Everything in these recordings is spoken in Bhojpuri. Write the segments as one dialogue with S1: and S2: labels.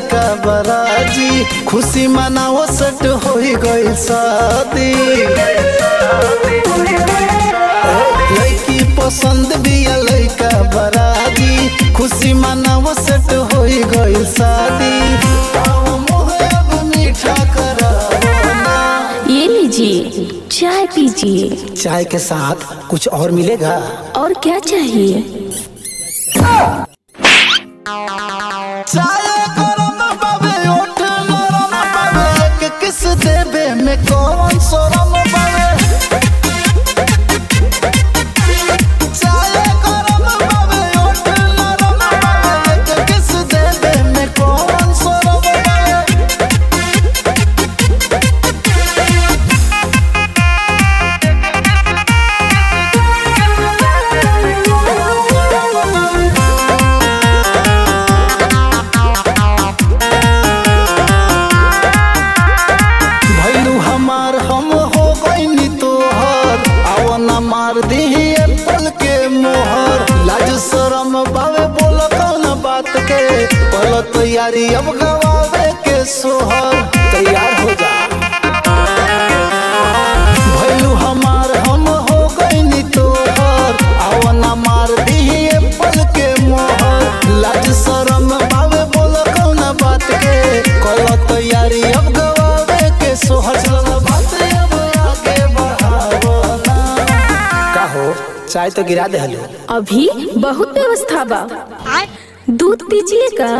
S1: लइका बराजी खुशी मनाओ सट होई गई शादी लड़की पसंद बिया लइका बराजी खुशी मनाओ सट होई गई शादी आओ मोहे अब मीठा करावो ना।
S2: ये लीजिए चाय पीजिए
S1: चाय के साथ कुछ और मिलेगा
S2: और क्या चाहिए
S1: चाय गरम बाबे ओठ नरम बाबे एक किस देबे में कौन शरम बाबे चाय गरम बाबे ओठ नरम बाबे एक किस देबे में कौन शरम बाबे भैलू हमार हम हो गईनी तोहर आओ न मार दीही एप्पल के मोहर लाज शरम बावे बोल कौन बात के पल तैयारी अब गवावे के सोहर तैयार हो जा भैलू हमार हम हो गईनी तोहर आओ न मार दीही एप्पल के मोहर लाज शरम बावे बोल कौन बात के कल तैयारी अब गवावे के सोहर चल बात अब आगे बढ़ावो ना का हो चाय तो गिरा दे हलो
S2: अभी बहुत व्यवस्था बा दूध पीजिएगा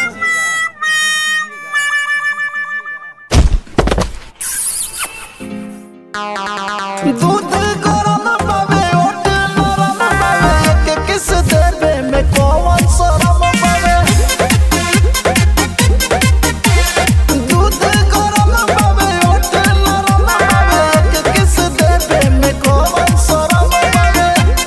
S1: दूध गरम बावे ओट नरम बावे एक किस देबे में कौन शरम बावे दूध गरम बावे ओट नरम बावे एक किस देबे में कौन शरम बावे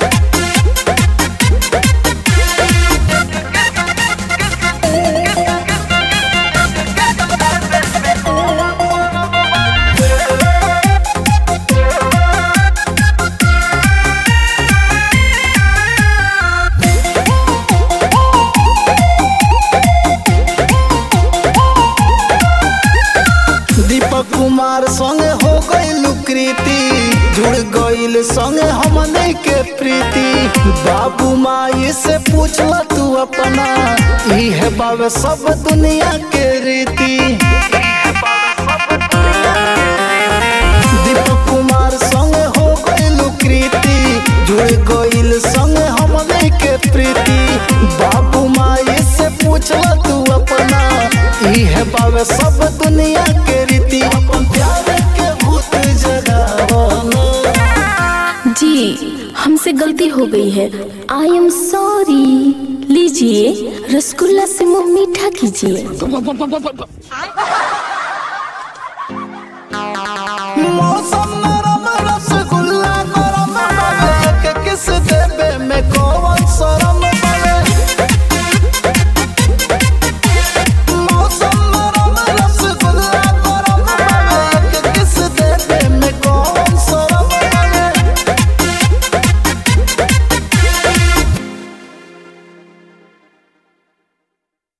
S1: दीपक कुमार संगे हो गईल कृति जुड़ गईल संगे हमने के प्रीति बाबू माई से पूछला तू अपना ई है बाबे सब दुनिया के रीति दीपक कुमार संगे हो गईल कृति जुड़ गईल संगे हमने के प्रीति बाबू माई से पूछला तू अपना ई है बाबे सब दुनिया के रीति अपन प्यार के भूत जगावो ना।
S2: जी हमसे गलती हो गई है आई एम सॉरी लीजिए रसगुल्ला से मुंह मीठा कीजिए
S1: मौसम